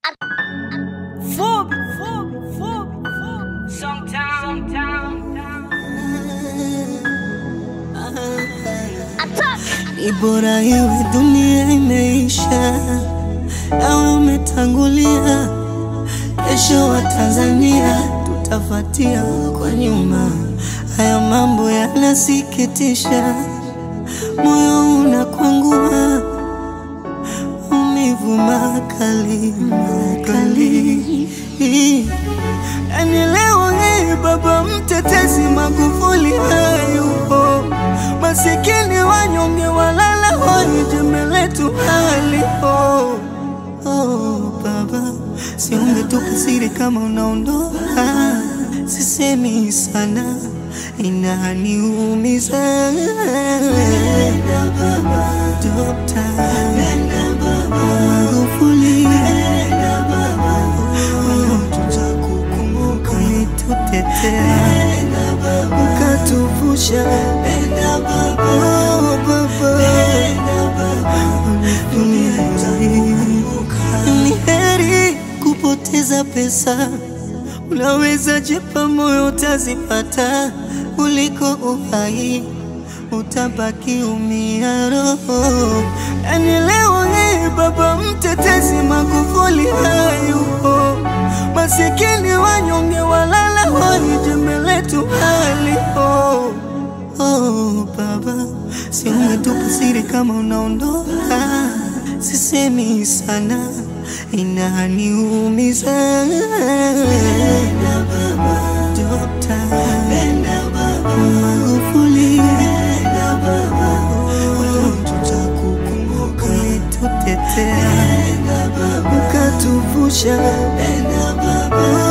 Fubi, fubi, fubi, fubi. Sometimes, Ni bora iwe dunia imeisha, nawe umetangulia. Kesho wa Tanzania tutafatia kwa nyuma. Haya mambo yanasikitisha, moyo unakwangua, maumivu makali makali. Yani leo hii baba mtetezi Magufuli hayupo, masikini wanyonge walala hoi, jembe letu halipo. Oh, baba, si ungetupa siri kama unaondoka, sisemi sana, inaniumiza. Dokta Magufuli, oh, tutakukumbuka, ulitutetea ukatuvusha. Oh, baba, ni heri kupoteza pesa, unaweza jipa moyo utazipata, kuliko uhai utabaki umia roho. Yani leo hii baba mtetezi Magufuli hayupo, masikini wanyonge walala hoi, jembe letu halipo. Oh, baba, si ungetupa siri kama unaondoka, sisemi sana, inaniumiza. Dokta Magufuli, oh, tutakukumbuka, ulitutetea ukatuvusha.